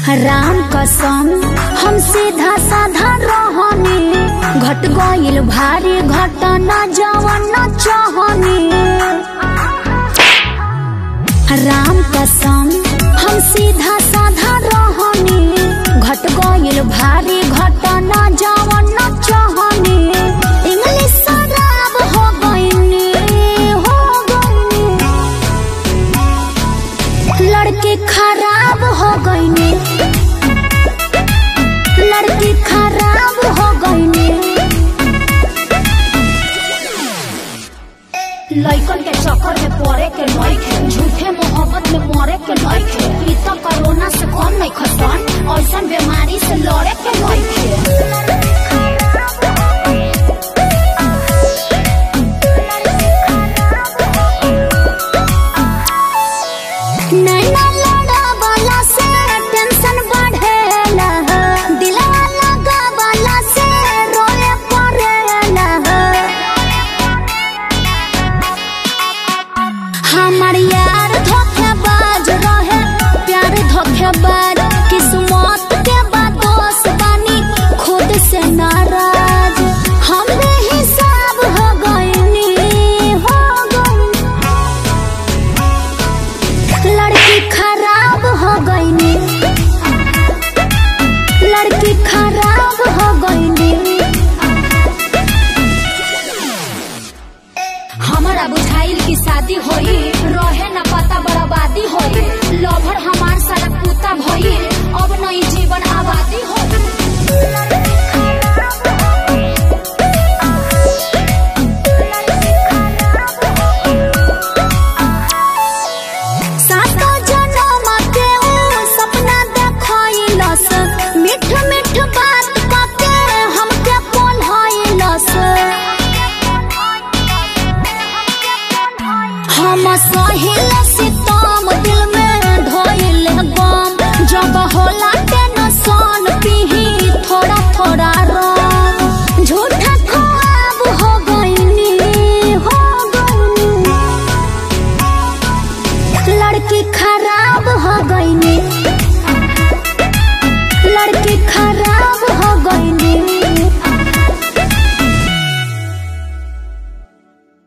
राम कसम हम सीधा साधा रहनी घट गइल भारी घटना जवन न चाहनी राम कसम हम सीधा साधा रहनी घट गइल भारी घटना जवन न चाहनी इंग्लिश शराब हो गइनी हो गइनी लड़की खराब हो गईनी लड़की खराब हो गईनी लइकन के चक्कर में पड़े के नइखे झूठे मोहब्बत में मरे के नइखे ई तो कोरोना से कम नहीं खसन ऐसन बीमारी से लड़े के नइखे नैना लड़ावला से टेंशन बढ़ेला दिलवा लगावला से रोए पड़ेला हमार यार धोखेबाज रहे प्यार धोखेबाज किस्मत के बाद दोस्त बनी खुद से नाराज हम हिसाब हो गईनी हो गईनी लड़की खराब हो गईनी लड़की खराब हो गईनी हमारा बुझाइल की शादी होई रहे न पता बर्बादी होई लभर हमार सारा कुत्ता भई अब नई जीवन आबादी होई सातो जनम के ऊ सपना देखैलस मीठ मीठ बात कके हमके पोल्हैलस हम सहिल सितम दिल में ढोइल गम जब होला